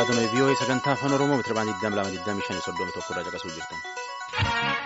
Raadiyoo vii'oo sagantaa afaan Oromoo meetira baandii 2225 tokko irraa caqasuu jirtan.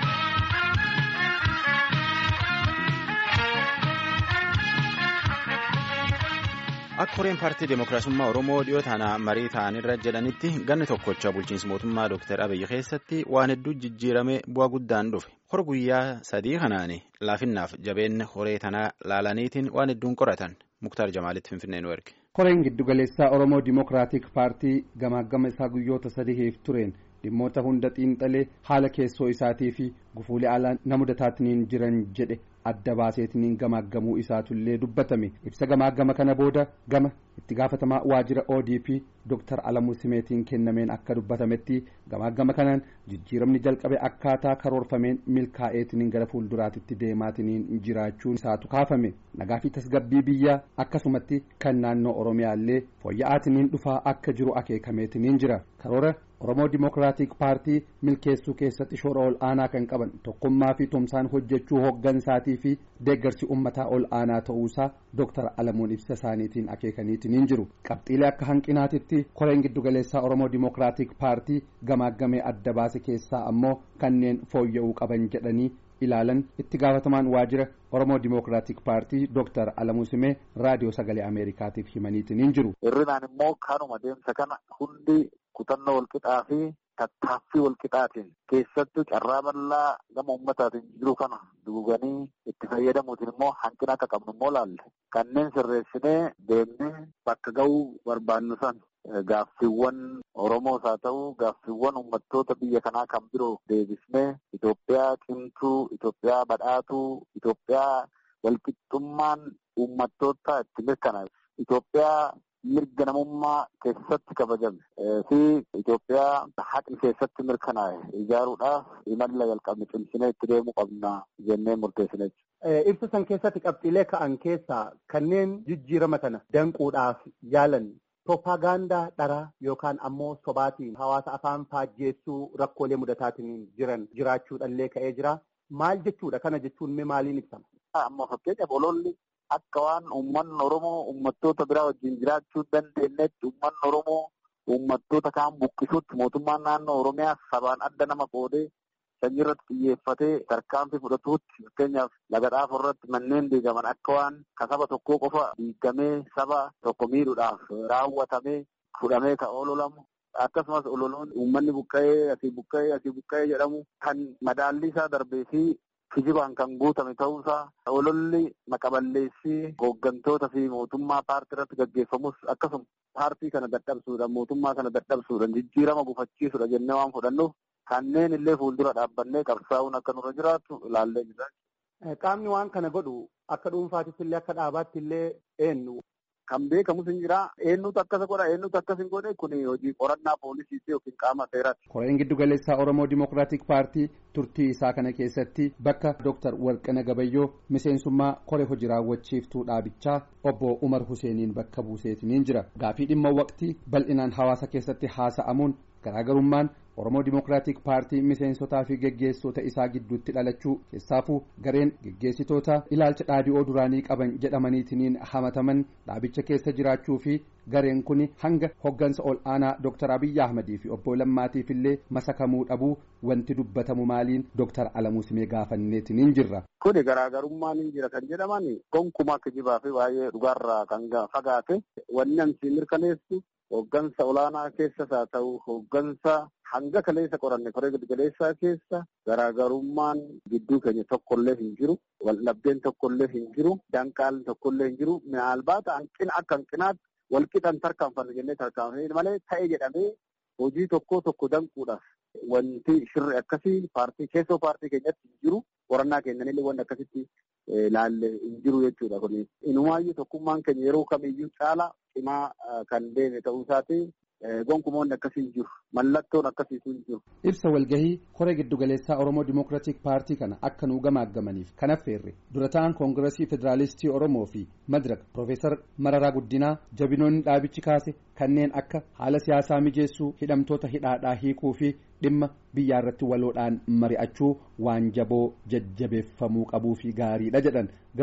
Akka horeen paartii Dimookiraasummaa Oromoo dhiyoo taana marii ta'anirra jedhanitti ganni tokkocha bulchiinsa mootummaa Dr. Abiyyi keessatti waan hedduu jijjiiramee bu'aa guddaan dhufe. Hor guyyaa sadii kanaan laafinnaaf jabeenya horee tanaa laalaniitiin waan hedduun qoratan. Muktaar Jamaalitti Finfinnee nu erge. Koreen giddugaleessaa Oromoo Dimookiraatik Paartii gamaagama isaa guyyoota sadiif tureen dhimmoota hunda xiinxalee haala keessoo isaatii fi gufuulee alaa na mudataatiin jiran jedhe adda baaseetiin gamaagamuu isaatullee dubbatame ibsa gamaagama kana booda gama itti gaafatamaa waajjira ODP Dr. Alamuu Simeetiin kennameen akka dubbatametti gamaagama kanaan jijjiiramni jalqabe akkaataa karoorfameen milkaa'eetiin gara fuulduraatitti deemaatiin jiraachuun isaatu kaafame nagaa fi tasgabbii biyyaa akkasumatti kan naannoo Oromiyaallee fooyya'aatiin dhufaa akka jiru akeekameetiin jira karoora Oromoo Dimookiraatik Paartii milkeessuu keessatti shoora ol aanaa kan qaban tokkummaa fi tumsaan hojjechuu hoggansaatii fi deeggarsi uummataa ol aanaa ta'uusaa Dr. Alamuun ibsa isaaniitiin akeekaniitiin jiru. Qabxiilee akka hanqinaatitti koreen giddugaleessaa Oromoo Dimookiraatik Paartii gamaagamee adda baase keessaa ammoo kanneen fooyya'uu qaban jedhanii ilaalan itti gaafatamaan waajjira Oromoo Dimookiraatik Paartii Dr. Alamuu Simee raadiyoo sagalee Ameerikaatiif himaniitiin jiru. Hirrinaan immoo kanuma deemsa kana hundi kutannoo walqixaa fi tattaaffii walqixaatiin keessattuu carraa bal'aa gama uummataatiin jiru kana duuganii itti fayyadamuutiin immoo hanqina akka qabnu immoo laalle kanneen sirreessinee deemnee bakka ga'uu barbaannu san gaaffiiwwan Oromoos haa ta'u gaaffiiwwan uummattoota biyya kanaa kan biroo deebisnee Itoophiyaa cimtuu Itoophiyaa badhaatuu Itoophiyaa walqixxummaan uummattoota itti mirkanaa'e Itoophiyaa mirga namummaa keessatti kabajame fi Itoophiyaa haqni keessatti mirkanaa'e ijaaruudhaaf imala jalqabne cimsinee itti deemuu qabna jennee murteessine. Ibsa san keessatti qabxiilee ka'an keessaa kanneen jijjiirama kana danquudhaaf yaalan Propagaandaa dharaa yookaan ammoo sobaatiin hawaasa afaan faajjeessuu rakkoolee mudataatiin jiran jiraachuudhaallee ka'ee jira. Maal jechuudha? Kana jechuun mee maaliin ibsama? Amma fakkeenyaaf ololli akka waan uummanni Oromoo uummattoota biraa wajjin jiraachuu dandeenyetti uummanni Oromoo uummattoota kaan buqqisuutti mootummaan naannoo Oromiyaa sabaan adda nama qoodee sanyii irratti xiyyeeffatee tarkaanfii fudhatuutti fakkeenyaaf laga xaafoo irratti manneen diigaman akka waan ka saba tokkoo qofa diigamee saba tokko miidhuudhaaf raawwatamee fudhamee ka ololamu akkasumas ololoon uummanni buqqa'ee asii buqqa'ee asii buqqa'ee jedhamu kan madaalli isaa darbee fi kijibaan kan guutame ta'uusaa ololli maqaballeessii hooggantoota fi mootummaa paartii irratti gaggeeffamus akkasuma paartii kana dadhabsuudhaan mootummaa kana dadhabsuudhaan jijjiirama gufachiisuudha jennee waan fudhannuuf kanneen illee fuuldura dhaabbannee qabsaa'uun akka nurra jiraatu ilaallee jira. Qaamni waan kana godhu akka dhuunfaattis illee akka dhaabaatti illee eenyu. Kan beekamus hin jira. Eenyutu akkasa godha eenyutu akkas hin godhe kun hojii qorannaa poolisiiti yookiin qaama seeraati. Koreen giddugaleessaa Oromoo Dimookiraatik Paartii turtii isaa kana keessatti bakka Dooktar Warqina Gabayyoo miseensummaa koree hojii raawwachiiftuu dhaabichaa obbo Umar Huseeniin bakka buuseetiniin jira. Gaafii dhimma waqtii bal'inaan hawaasa keessatti haasa'amuun garaagarummaan Oromoo Dimookiraatik Paartii miseensotaa fi geggeessitoota isaa gidduutti dhalachuu keessaafuu gareen geggeessitoota ilaalcha dhaadhi'oo duraanii qaban jedhamaniitiin hamataman dhaabicha keessa jiraachuu fi gareen kun hanga hoggansa ol aanaa Dr. Abiyyi Ahmadii fi obbo Lammaatiif illee masakamuu dhabuu wanti dubbatamu maaliin Dr. Alamuu Simee gaafanneetiin jirra. Kuni garaagarummaan hin jira kan jedhaman gonkumaa kijibaa fi baay'ee dhugaarraa kan fagaate wanni ansi mirkaneessu hoggansa olaanaa keessas haa ta'u hoggansa hanga kaleessa qoranne koree giddugaleessaa keessa garaagarummaan gidduu keenya tokkollee hin jiru waldhabdeen tokkollee hin jiru danqaan tokkollee hin jiru maalbaata hanqina akka hanqinaatti walqixan tarkaanfanne jennee tarkaanfanne malee ta'e jedhamee hojii tokko tokko danquudhaaf wanti shirri akkasii paartii keessoo paartii keenyatti hin jiru qorannaa keenyanillee wanti akkasitti laalle hin jiru jechuudha kun inumaayyuu tokkummaan keenya yeroo kamiyyuu caala cimaa kan deeme ta'uu isaati gonkumoonni akkasii jiru mallattoon akkasiitu hin jiru. Ibsa walgahii koree giddugaleessaa Oromoo Dimookiraatik Paartii kana akka nuu gamaaggamaniif kan affeerre dura ta'an koongiresii federaalistii Oromoo fi Madiraka Profeesar Mararaa Guddinaa jabinoonni dhaabichi kaase kanneen akka haala siyaasaa mijeessuu hidhamtoota hidhaadhaa hiikuu fi dhimma biyyaa irratti waloodhaan mari'achuu waan jaboo jajjabeeffamuu qabuu fi gaariidha jedhan garuu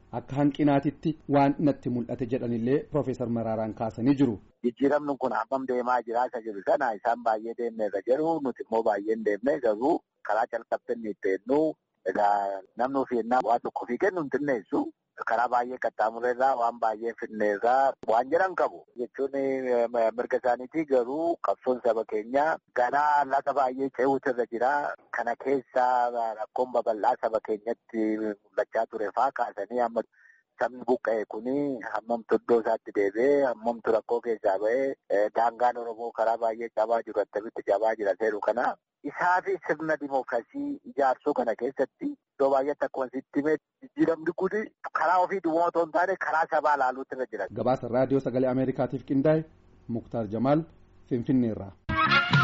akka hanqinaatitti waan natti mul'ate jedhanillee Profeesar Maraaraan kaasanii jiru. Jijjiiramni kun hammam deemaa jira isa jiru sana isaan baay'ee deemneerra jiru nuti immoo baay'ee hin deemne garuu karaa calqabte inni itti eenyu egaa namni ofii ennaa waan tokko ofii kennu hin xinneessu. karaa baay'ee qaxxaamurreerraa waan baay'ee finneerraa waan jedhan qabu jechuun mirga isaaniitii garuu qabsoon saba keenyaa ganaa laga baay'ee ce'uutu irra jira kana keessa rakkoon babal'aa saba keenyatti mul'achaa ture faa kaasanii amma sabni buqqa'e kuni hammamtu iddoo isaatti deebi'ee hammamtu rakkoo keessaa ba'ee daangaan oromoo karaa baay'ee cabaa jiru attamitti cabaa jira seeru kana isaa fi sirna dimookiraasii ijaarsuu kana keessatti iddoo baay'eetti akkuma sitti himee jijjiiramni kun karaa ofii duwwaa otoo hin taane karaa sabaa ilaaluutu irra jira. Gabaasa raadiyoo sagalee Ameerikaatiif qindaa'e Muktaar Jamaal Finfinneerraa.